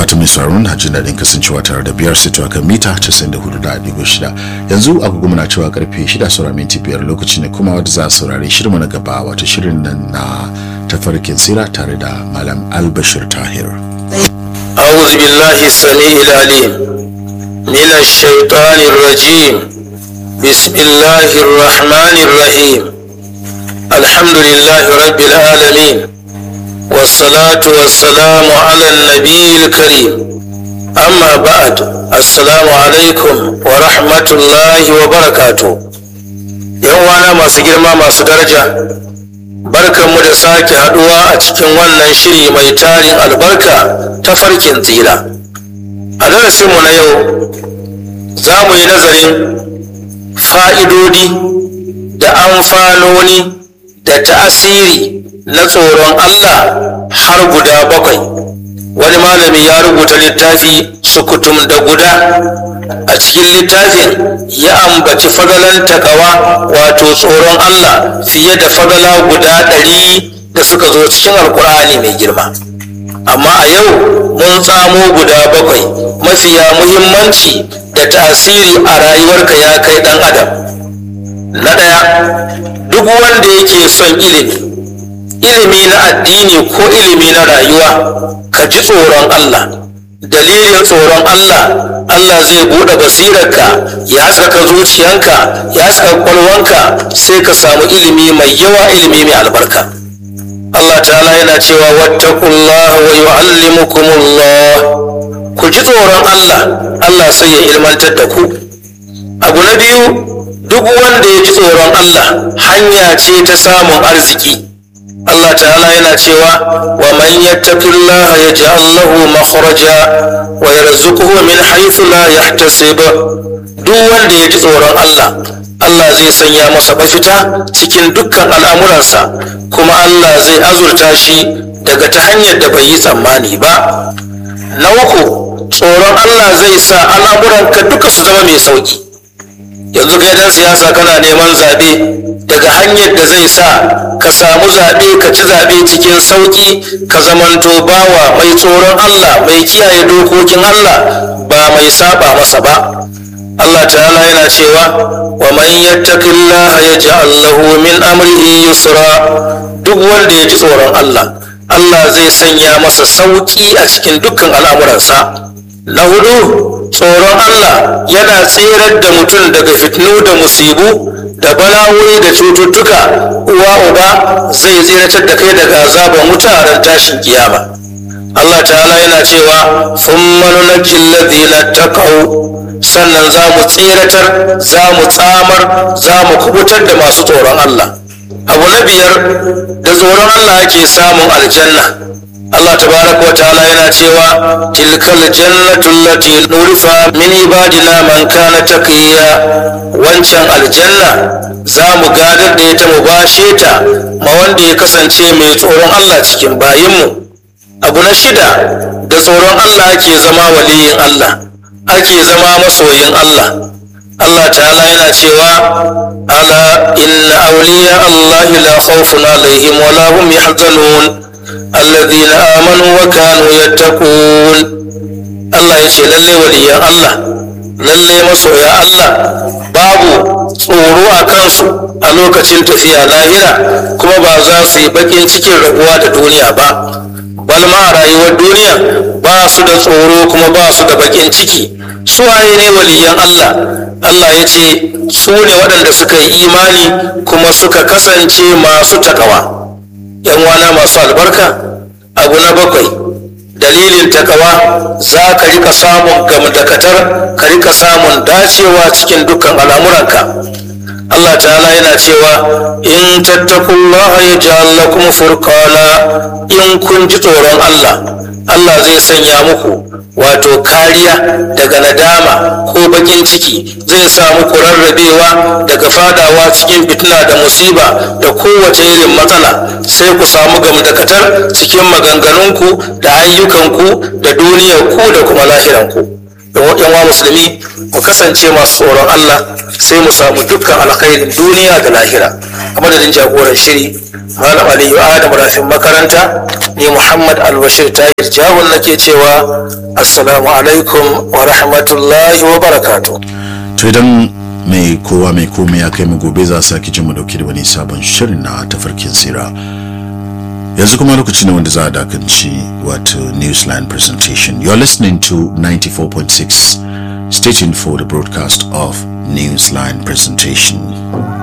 fata mai sauraro na jin daɗin kasancewa tare da biyar sito a kan mita 94.6 yanzu agogo muna cewa karfe 6 saura minti biyar lokaci ne kuma wadda za a saurari shirin na gaba wato shirin nan na tafarkin tsira tare da malam albashir tahir أعوذ بالله السميع العليم من الشيطان الرجيم بسم الله الرحمن الرحيم الحمد لله رب العالمين والصلاة والسلام على النبي الكريم أما بعد السلام عليكم ورحمة الله وبركاته يوانا ما سجرما ما سدرجة barkanmu da sake haduwa a cikin wannan shiri mai tarin albarka ta farkin tsira a darasinmu na yau za mu yi nazarin fa'idodi da amfanoni da ta'asiri na tsoron allah har guda bakwai wani malami ya rubuta littafi sukutum da guda a cikin littafin ya ambaci fagalan takawa wato tsoron Allah fiye da fagala guda ɗari da suka zo cikin alkur'ani mai girma amma a yau mun tsamo guda bakwai mafiya muhimmanci da tasiri a rayuwarka ya kai ɗan adam na ɗaya duk wanda yake son ilimi ilimi na addini ko ilimi na rayuwa ka ji tsoron Allah dalilin tsoron Allah Allah zai buɗe basirarka ya haskaka zuciyanka ya haskaka kwalwanka sai ka samu ilimi mai yawa ilimi mai albarka Allah ta'ala yana cewa wattaqullaha wa yu'allimukumullah ku ji tsoron Allah Allah sai ya ilmantar da ku abu na biyu duk wanda ya ji tsoron Allah hanya ce ta samun arziki Allah ta'ala yana cewa wa man yattaqillaha yaj'al lahu makhraja wa yarzuquhu min haythu la yahtasib duk wanda ya ji tsoron Allah Allah zai sanya masa mafita cikin dukkan al'amuransa kuma Allah zai azurta shi daga ta hanyar da bai yi tsammani ba na uku tsoron Allah zai sa al'amuranka duka su zama mai sauki yanzu kai dan siyasa kana neman zaɓe daga hanyar da zai sa ka samu zaɓe ka ci zaɓe cikin sauƙi ka zamanto bawa mai tsoron Allah mai kiyaye dokokin Allah ba mai saba masa ba Allah ta'ala yana cewa wa man yattaqillaha yaj'al lahu min amrihi yusra duk wanda ya ji tsoron Allah Allah zai sanya masa sauƙi a cikin dukkan al'amuransa na hudu tsoron Allah yana tserar da mutum daga fitnu da musibu da bala'o'i da cututtuka uwa uba zai tseratar da kai daga azaban wuta a ran tashin kiyama Allah ta'ala yana cewa thumma nunajji alladhina taqaw sannan za mu tseratar za mu tsamar za mu kubutar da masu tsoron Allah abu na biyar da tsoron Allah ake samun aljanna Allah tabaraka wa ta'ala yana cewa tilkal jannatu allati nurifa min ibadina man kana taqiya wancan aljanna za mu gadar da ita mu bashe ta ma wanda ya kasance mai tsoron Allah cikin bayinmu abu na shida da tsoron Allah ake zama waliyin Allah ake zama masoyin Allah Allah ta'ala yana cewa ala inna awliya Allah la khawfun alaihim wa la hum yahzanun alladhina amanu wa kanu yattaqun Allah ya ce lalle waliyan Allah lalle masoya Allah babu tsoro a kansu a lokacin tafiya lahira kuma ba za su yi bakin cikin rabuwa da duniya ba balma a rayuwar duniya ba su da tsoro kuma ba su da bakin ciki su waye ne waliyan Allah Allah ya ce su ne waɗanda suka yi imani kuma suka kasance masu takawa yan wana masu albarka abu na bakwai dalilin takawa za ka rika samun gamdakatar ka rika samun dacewa cikin dukkan al'amuranka Allah ta'ala yana cewa in tattakullaha ya ja'al lakum furqana in kun ji tsoron Allah Allah zai sanya muku wato kariya daga nadama ko bakin ciki zai sa muku rarrabewa daga fadawa cikin fitina da musiba da kowace irin matsala sai ku samu gamdakatar cikin maganganunku da ayyukanku da duniyarku da kuma lahiranku yan wa musulmi mu kasance masu tsoron Allah sai mu samu dukkan alkhairin duniya da lahira a madadin jagoran shiri malam aliyu adam rafin makaranta ni muhammad albashir tahir jawon nake cewa assalamu alaikum wa rahmatullahi wa barakatuh to idan mai kowa mai komai ya kai mu gobe za a sake jin mu dauke da wani sabon shirin na tafarkin sira yanzu kuma lokaci ne wanda za a dakanci wato newsline presentation you're listening to 94.6 stay tuned for the broadcast of newsline presentation